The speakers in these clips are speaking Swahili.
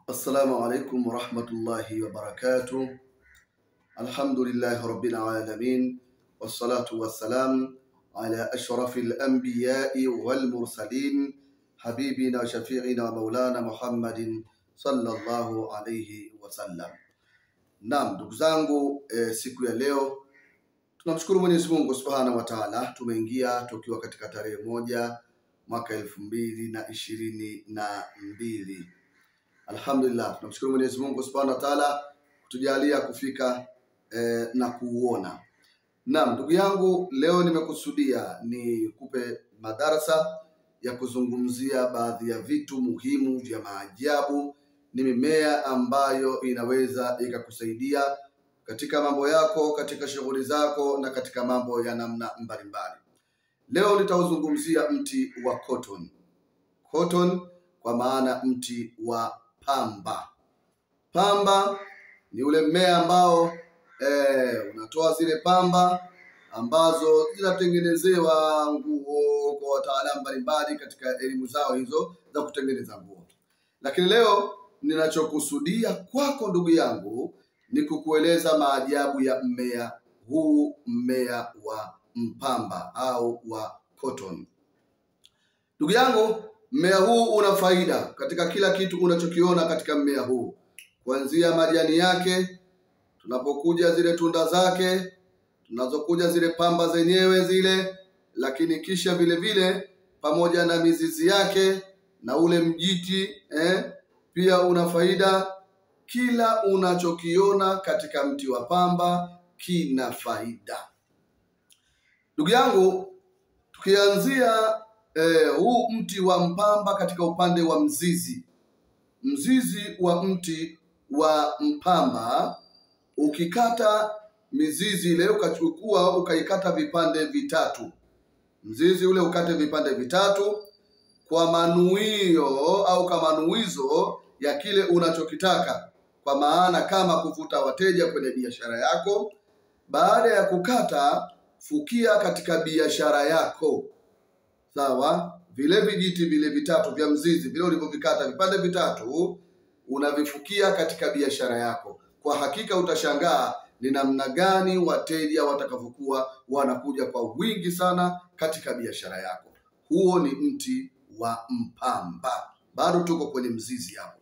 Assalamu alaikum warahmatullahi wabarakatuh. Alhamdulillahi rabbil alamin wassalatu wassalam ala ashrafil anbiyai wal mursalin habibina wa shafiina wa maulana Muhammadin sallallahu alayhi wasallam. Naam, ndugu zangu eh, siku ya leo tunamshukuru Mwenyezi Mungu Subhanahu wa Ta'ala, tumeingia tukiwa katika tarehe moja mwaka elfu mbili na ishirini na mbili. Alhamdulillah, tunamshukuru Mwenyezi Mungu Subhanahu wa Ta'ala kutujalia kufika eh, na kuuona. Naam, ndugu yangu, leo nimekusudia ni kupe madarasa ya kuzungumzia baadhi ya vitu muhimu vya maajabu, ni mimea ambayo inaweza ikakusaidia katika mambo yako, katika shughuli zako na katika mambo ya namna mbalimbali. Leo nitauzungumzia mti wa cotton. Cotton kwa maana mti wa pamba. Pamba ni ule mmea ambao eh, unatoa zile pamba ambazo zinatengenezewa nguo kwa wataalamu mbalimbali katika elimu zao hizo za kutengeneza nguo. Lakini leo ninachokusudia kwako ndugu yangu ni kukueleza maajabu ya mmea huu, mmea wa mpamba au wa cotton. Ndugu yangu, mmea huu una faida katika kila kitu unachokiona katika mmea huu, kuanzia majani yake, tunapokuja zile tunda zake, tunazokuja zile pamba zenyewe zile, lakini kisha vile vile pamoja na mizizi yake na ule mjiti eh, pia una faida. Kila unachokiona katika mti wa pamba kina faida. Ndugu yangu, tukianzia eh, huu mti wa mpamba katika upande wa mzizi, mzizi wa mti wa mpamba ukikata mizizi ile ukachukua ukaikata vipande vitatu, mzizi ule ukate vipande vitatu kwa manuio au kwa manuizo ya kile unachokitaka, kwa maana kama kuvuta wateja kwenye biashara yako. Baada ya kukata, fukia katika biashara yako, sawa. Vile vijiti vile vitatu vya mzizi vile ulivyovikata vipande vitatu, unavifukia katika biashara yako. Kwa hakika utashangaa ni namna gani wateja watakavyokuwa wanakuja kwa wingi sana katika biashara yako. Huo ni mti wa mpamba, bado tuko kwenye mzizi hapo.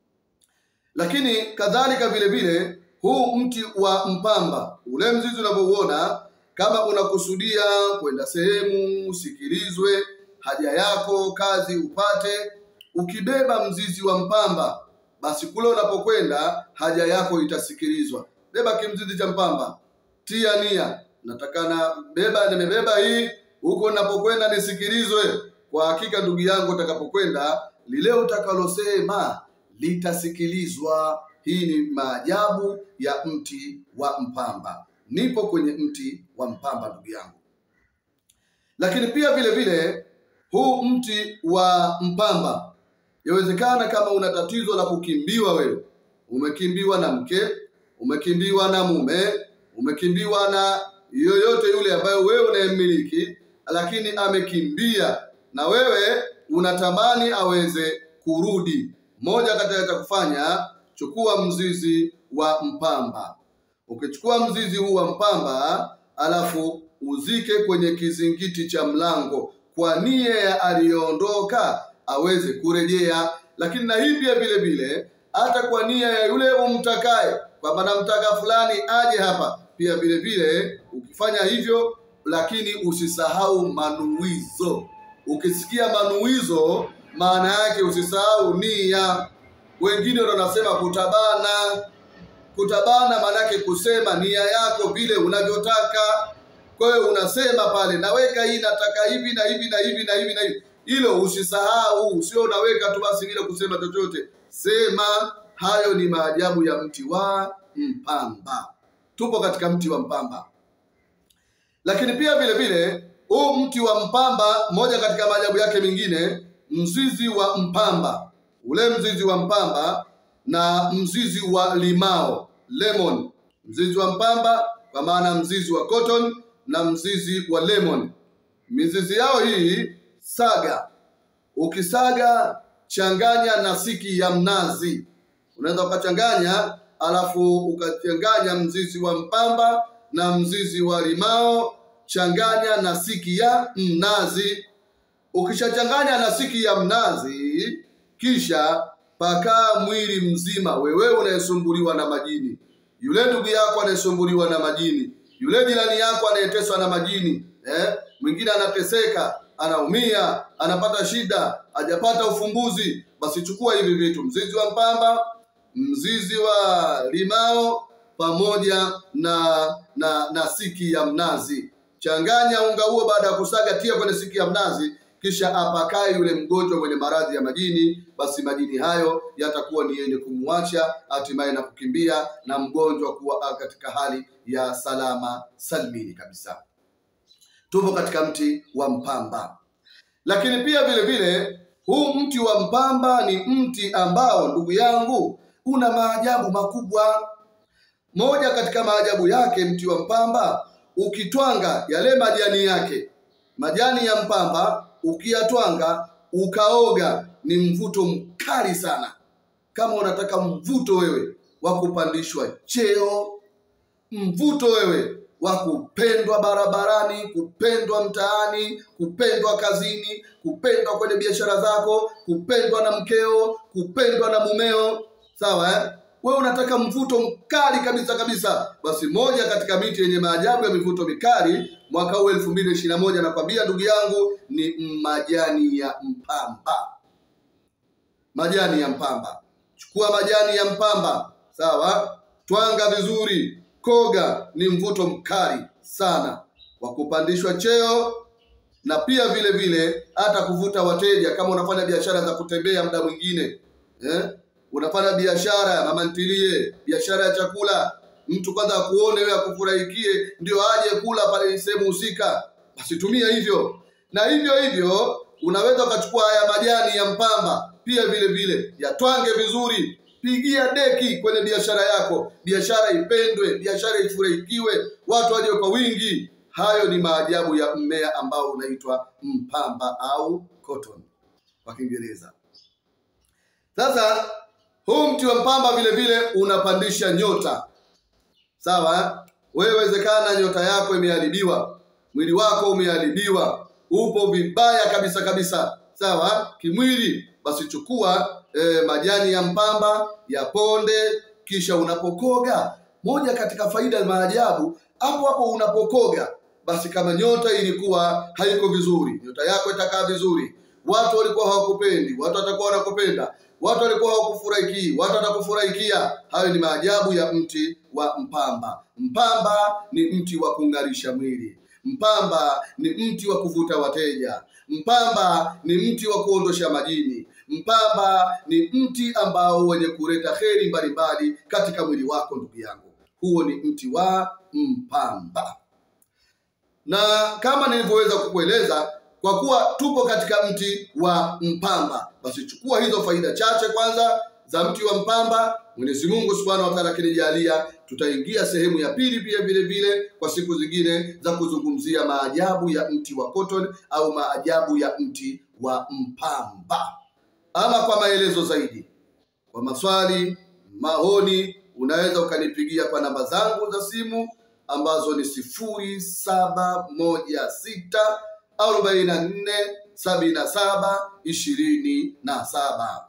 Lakini kadhalika vile vile huu mti wa mpamba, ule mzizi unavyouona, kama unakusudia kwenda sehemu usikilizwe haja yako, kazi upate, ukibeba mzizi wa mpamba, basi kule unapokwenda haja yako itasikilizwa. Beba kimzizi cha mpamba, tia nia, natakana beba, nimebeba hii huko napokwenda nisikilizwe. Kwa hakika ndugu yangu, utakapokwenda lile utakalosema litasikilizwa. Hii ni maajabu ya mti wa mpamba. Nipo kwenye mti wa mpamba ndugu yangu. Lakini pia vile vile huu mti wa mpamba, yawezekana kama una tatizo la kukimbiwa, wewe umekimbiwa na mke, umekimbiwa na mume, umekimbiwa na yoyote yule ambayo wewe unayemmiliki, lakini amekimbia na wewe unatamani aweze kurudi. Moja katika cha kufanya, chukua mzizi wa mpamba. Ukichukua mzizi huu wa mpamba, alafu uzike kwenye kizingiti cha mlango kwa nia ya aliyoondoka aweze kurejea. Lakini na hii pia vile vile hata kwa nia ya yule umtakaye, kwamba namtaka fulani aje hapa, pia vile vile ukifanya hivyo, lakini usisahau manuizo. Ukisikia manuizo, maana yake usisahau nia. Wengine ndio wanasema kutabana. Kutabana maana yake kusema nia yako vile unavyotaka. Kwa hiyo unasema pale, naweka hii, nataka hivi na hivi na hivi na hivi na hivi. Hilo usisahau, sio unaweka tu basi bila kusema chochote. Sema. Hayo ni maajabu ya mti wa mpamba. Tupo katika mti wa mpamba, lakini pia vile vile huu mti wa mpamba, moja katika maajabu yake mengine, mzizi wa mpamba, ule mzizi wa mpamba na mzizi wa limao lemon, mzizi wa mpamba kwa maana mzizi wa cotton na mzizi wa lemon. Mizizi yao hii saga, ukisaga changanya na siki ya mnazi unaweza ukachanganya alafu ukachanganya mzizi wa mpamba na mzizi wa limao changanya na siki ya mnazi ukishachanganya na siki ya mnazi kisha pakaa mwili mzima wewe unayesumbuliwa na majini yule ndugu yako anayesumbuliwa na majini yule jirani yako anayeteswa na majini eh? mwingine anateseka anaumia anapata shida hajapata ufumbuzi basi chukua hivi vitu mzizi wa mpamba mzizi wa limao pamoja na na na siki ya mnazi changanya unga huo baada ya kusaga tia kwenye siki ya mnazi kisha apakae yule mgonjwa mwenye maradhi ya majini basi majini hayo yatakuwa ni yenye kumwacha hatimaye na kukimbia na mgonjwa kuwa katika hali ya salama salmini kabisa tupo katika mti wa mpamba lakini pia vile vile huu mti wa mpamba ni mti ambao ndugu yangu una maajabu makubwa moja katika maajabu yake mti wa mpamba ukitwanga yale majani yake majani ya mpamba ukiyatwanga ukaoga ni mvuto mkali sana kama unataka mvuto wewe wa kupandishwa cheo mvuto wewe wa kupendwa barabarani kupendwa mtaani kupendwa kazini kupendwa kwenye biashara zako kupendwa na mkeo kupendwa na mumeo sawa eh? wewe unataka mvuto mkali kabisa kabisa basi moja katika miti yenye maajabu ya mivuto mikali mwaka huu elfu mbili ishirini na moja nakwambia ndugu yangu ni majani ya mpamba majani ya mpamba chukua majani ya mpamba sawa twanga vizuri koga ni mvuto mkali sana wa kupandishwa cheo na pia vile vile hata kuvuta wateja kama unafanya biashara za kutembea muda mwingine eh? unafanya biashara ya mama ntilie biashara ya chakula mtu kwanza akuone wewe akufurahikie ndio aje kula pale sehemu husika basi tumia hivyo na hivyo hivyo unaweza ukachukua haya majani ya mpamba pia vile vile yatwange vizuri pigia deki kwenye biashara yako biashara ipendwe biashara ifurahikiwe watu waje kwa wingi hayo ni maajabu ya mmea ambao unaitwa mpamba au cotton kwa kiingereza sasa huu mti wa mpamba vile vile unapandisha nyota sawa wewe wezekana nyota yako imeharibiwa mwili wako umeharibiwa upo vibaya kabisa kabisa sawa kimwili basi chukua e, majani ya mpamba ya ponde kisha unapokoga moja katika faida ya maajabu hapo hapo unapokoga basi kama nyota ilikuwa haiko vizuri nyota yako itakaa vizuri watu walikuwa hawakupendi watu watakuwa wanakupenda watu walikuwa hawakufurahikii watu watakufurahikia hayo ni maajabu ya mti wa mpamba mpamba ni mti wa kung'arisha mwili mpamba ni mti wa kuvuta wateja mpamba ni mti wa kuondosha majini mpamba ni mti ambao wenye kuleta heri mbalimbali katika mwili wako ndugu yangu huo ni mti wa mpamba na kama nilivyoweza kukueleza kwa kuwa tupo katika mti wa mpamba basi chukua hizo faida chache kwanza za mti wa mpamba mwenyezi mungu subhanahu wa taala akinijalia tutaingia sehemu ya pili pia vile vile kwa siku zingine za kuzungumzia maajabu ya mti wa cotton au maajabu ya mti wa mpamba ama kwa maelezo zaidi kwa maswali maoni unaweza ukanipigia kwa namba zangu za simu ambazo ni sifuri saba moja sita arobaini na nne sabini na saba ishirini na saba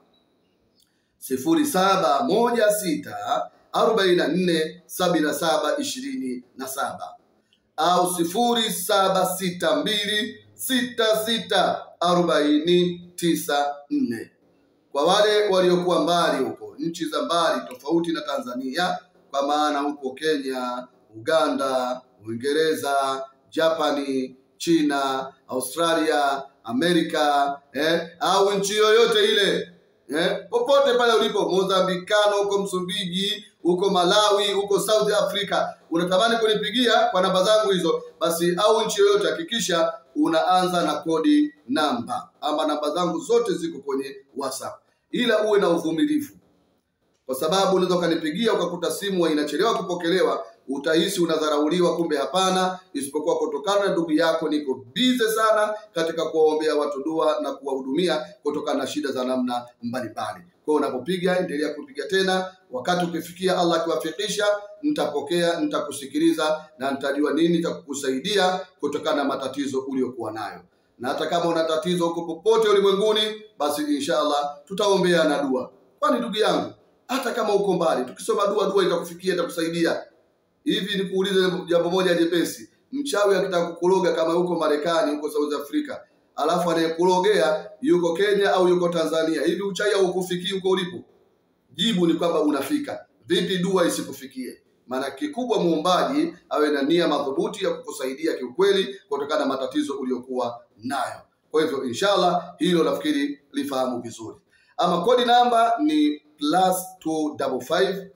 sifuri saba moja sita arobaini na nne sabini na saba ishirini na saba au sifuri saba sita mbili sita sita arobaini tisa nne kwa wale waliokuwa mbali huko nchi za mbali tofauti na Tanzania, kwa maana huko Kenya, Uganda, Uingereza, Japani, China, Australia, Amerika eh, au nchi yoyote ile eh, popote pale ulipo, Mozambikano, huko Msumbiji, huko Malawi, huko South Africa, unatamani kunipigia kwa namba zangu hizo, basi au nchi yoyote, hakikisha unaanza na kodi namba, ama namba zangu zote ziko kwenye WhatsApp, ila uwe na uvumilivu, kwa sababu unaweza ukanipigia ukakuta simu inachelewa kupokelewa utahisi unadharauliwa, kumbe hapana, isipokuwa kutokana na ndugu yako niko bize sana katika kuwaombea watu dua na kuwahudumia kutokana na shida za namna mbalimbali. Kwa hiyo unapopiga, endelea kupiga tena. Wakati ukifikia, Allah akiwafikisha, nitapokea, nitakusikiliza na nitajua nini cha kukusaidia kutokana na matatizo uliokuwa nayo. Na hata kama una tatizo huko popote ulimwenguni, basi inshallah tutaombea na dua. Kwani ndugu yangu, hata kama uko mbali, tukisoma dua, dua itakufikia, itakusaidia. Hivi nikuulize jambo moja jepesi, mchawi akitaka kukuroga kama yuko Marekani, huko South Africa, alafu anayekurogea yuko Kenya au yuko Tanzania, hivi uchawi haukufikii huko ulipo? Jibu ni kwamba unafika. Vipi dua isikufikie? Maana kikubwa muombaji awe na nia madhubuti ya kukusaidia kiukweli kutokana na matatizo uliyokuwa nayo. Kwa hivyo inshallah, hilo nafikiri lifahamu vizuri. Ama kodi namba ni plus 255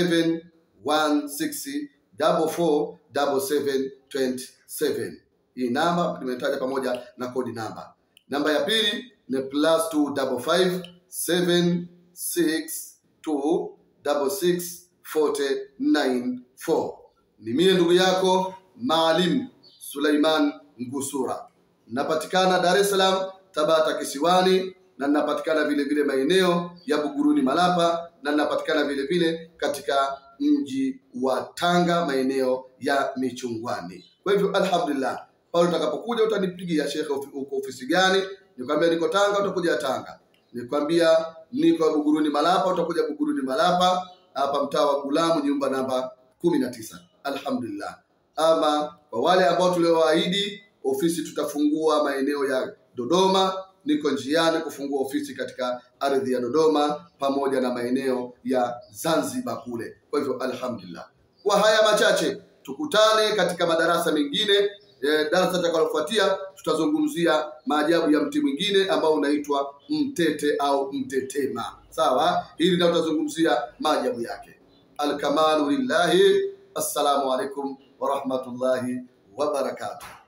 716 44 7727. Hii namba nimetaja pamoja na kodi namba. Namba ya pili ni plus 255 762 66 ni mie ndugu yako Maalim Suleiman Ngusura. Napatikana Dar es Salaam, Tabata Kisiwani, na ninapatikana vile vile maeneo ya Buguruni Malapa, na ninapatikana vile vile katika mji wa Tanga, maeneo ya Michungwani. Kwa hivyo alhamdulillah, pale utakapokuja utanipigia shekhe, ufi- uko ofisi gani? Nikwambia niko Tanga, utakuja Tanga. Nikwambia niko Buguruni Malapa, utakuja Buguruni Malapa, hapa mtaa wa Gulamu, nyumba namba kumi na tisa. Alhamdulillah. Ama kwa wale ambao tuliowaahidi, ofisi tutafungua maeneo ya Dodoma. Niko njiani kufungua ofisi katika ardhi ya Dodoma pamoja na maeneo ya Zanzibar kule. Kwa hivyo alhamdulillah. Kwa haya machache, tukutane katika madarasa mengine. E, darasa litakalofuatia tutazungumzia maajabu ya mti mwingine ambao unaitwa mtete au mtetema. Sawa, hili ndio tutazungumzia maajabu yake. Alkamalu lillahi. Assalamu alaikum wa rahmatullahi wa barakatuh.